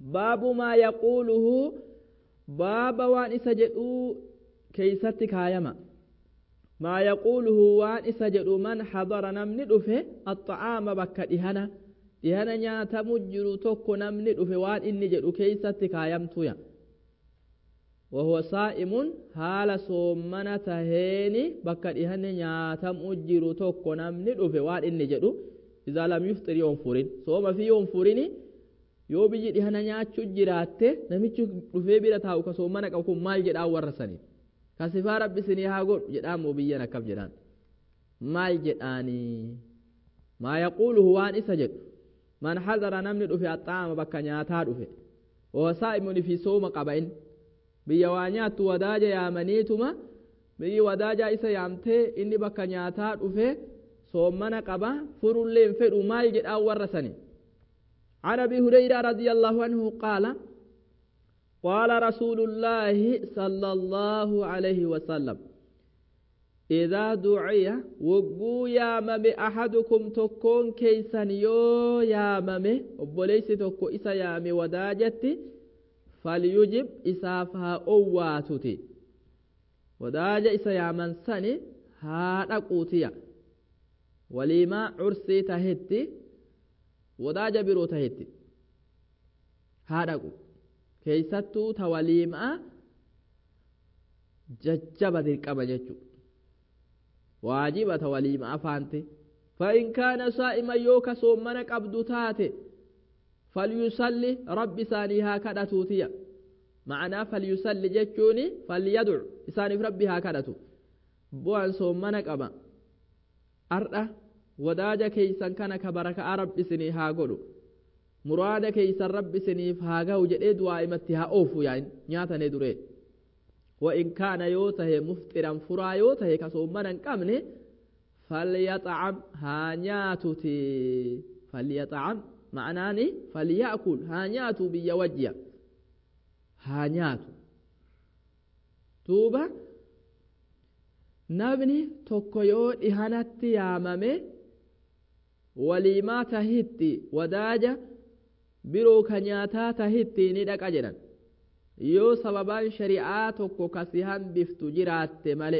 baabu maa yaquuluhu baaba waan isa jedhuu keeysatti kaayama maa yaquuluhu waan isa jedhu man hadara namni dhufe axxa'aama bakka dhihana dhihana nyaatamu jiru tokko namni dhufe waan inni jedhu keeysatti kaayamtuya وهو صائم حال صومنا تهيني بكا دهن نياتم اجيرو توكو نمني دوفي وان اني جدو اذا لم يفطر يوم فورين صوم في يوم فورين yoo biyyi dhihana nyaachuu jiraatte namichi dhufee bira taa'u ka soomana qabu kun maal jedhaan warra sanii kasifaa rabbi isinii haa godhu jedhaan moo biyyan akkam jedhaan maal jedhaanii maa yaquuluhu waan isa jedhu man hadara namni dhufe axxaama bakka nyaataa dhufe wasaa'imun fi sooma qaba inni biyya waa nyaattu wadaaja yaamaniituma biyyi wadaaja isa yaamtee inni bakka nyaataa dhufe soomana qaba furullee hin fedhu maal jedhaan warra sanii عن ابي هريره رضي الله عنه قال قال رسول الله صلى الله عليه وسلم إذا دعي وقو يا ممي أحدكم تكون كيسا يو يا ممي وبليس تكو إسا يا مي وداجتي فليجب إسافها أواتتي وداج إسا يا من سني هذا قوتيا ولما عرسي تهتي wadaaja biroo tahetti haa dhaqu keeysattuu ta waliimaa jajjaba dirqama jechu waajiba ta waliimaa faante فإن كان صائما يوكا صومنا قبض تاتي فليصلي رب سانيها كذا توتيا معنى فليصلي جتشوني فليدع إساني في ربها كذا بوان صومنا قبا أرأى wadaaja keeysan kana ka barakaa rabbi isinii haa godhu muraada keeysan rabbi isiniif haa gahu jedhee du'aa'imatti haa oofu yaain nyaatane duree وإن كان يوته مفطرا فرا يوته كصومنا قمنه فليطعم هانياتتي فليطعم معناني فليأكل هانياتو بيوجيا هانياتو توبة نبني توكيو إهانتي يامامي waliimaa tahitti wadaaja biroo ka nyaataa tahitti ni dhaqa jedhan yoo sababaan shari'aa tokko kasi hambiftu jiraatte male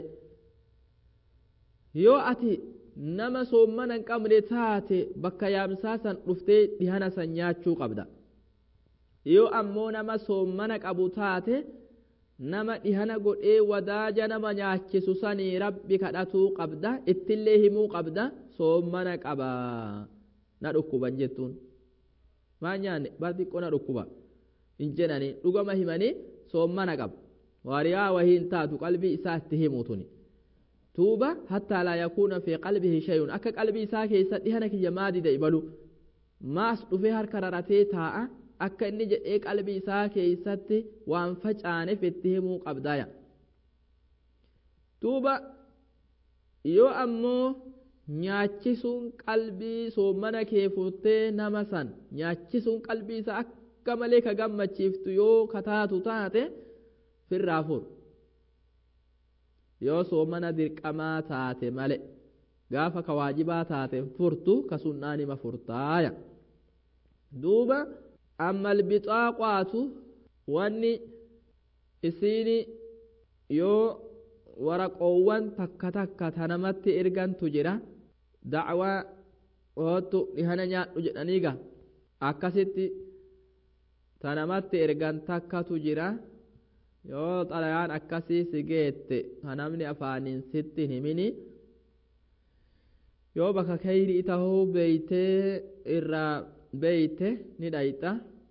yoo ati nama soommana hin qabne taate bakka yaamsaa san dhuftee dhihana san nyaachuu qabda yoo ammoo nama soommana qabu taate nama dhihana godhee wadaaja nama nyaachisu sanii rabbi kadhatuu qabda ittillee himuu qabda soommana qaba na dhukkuban jettuun maa nyaanne bar xiqqoo na dhukkuba hin jedhanii dhugama himanii soommana qaba waariyaa wahii hin taatu qalbii isaa itti himu tuni tuuba hattaa laa yakuuna fi qalbihi shayun akka qalbii isaa keessa dhihana kiyya maadida ibalu maas dhufee harka raratee taa'a akka inni jedhee qalbii isaa keessatti waan facaaneef itti himuu qabdaya tuuba yoo ammoo nyaachisuun qalbii soommana kee furtee nama san nyaachisuun qalbii isaa akka malee ka gammachiiftu yoo kataatu taate firraa fur yoo soommana dirqamaa taate male gaafa ka waajibaa taate furtu ka sunnaanima furtaaya duuba amma albixaaqaatu wanni isiini yoo waraqoowwan takka takka ta namatti ergantu jira dacwaa hoottu dhihana nyaadhu jedhaniiga akkasitti ta namatti ergan takkatu jira yoo xalayaan akkasii si geette ka namni afaaniin sitti himini yoo bakka kayrii tahuu beeytee irraa beeyte ni dhayxa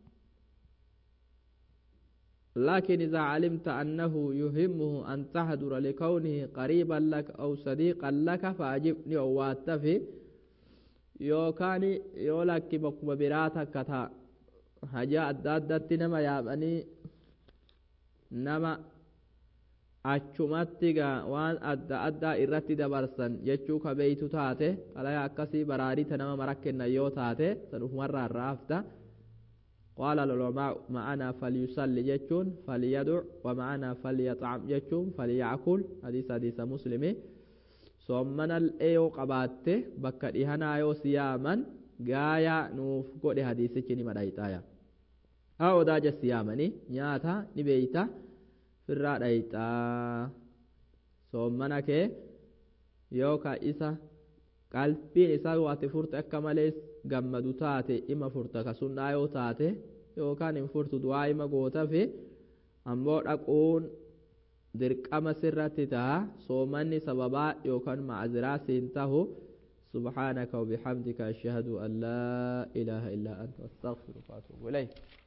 لكن إذا علمت أنه يهمه أن تحضر لكونه قريبا لك أو صديقا لك فأجبني واتفي يوكاني يولك بكم براتك كتا حاجة أدادت نما يابني نما achumatti gaa waan adda addaa irratti dabarsan jechuu ka beeytu taate xalayaa akkasii baraarita nama mara kennan yoo taate san ufumarraa raafta قال العلماء معنا فليصلي جتون فليدع ومعنا فليطعم جتون فليأكل حديث حديث مسلم صومنا الأيو قبات بكا إهنا يو سياما غايا نوف قد حديث كني مدايتايا haa odaa jessi yaamanii nyaata ni beeyta firraa dhayxaa soommana kee yookaan isa qalbiin isaa waati furte akka malee gammadu taate ima furta ka sunnaa yoo taate yookaan hin furtu du'aa ima gootafi ammoo dhaquun dirqama sirratti taha soomanni sababaa yookaan macziraa siin tahu سبحانك وبحمدك أشهد أن لا إله إلا أنت أستغفرك وأتوب إليك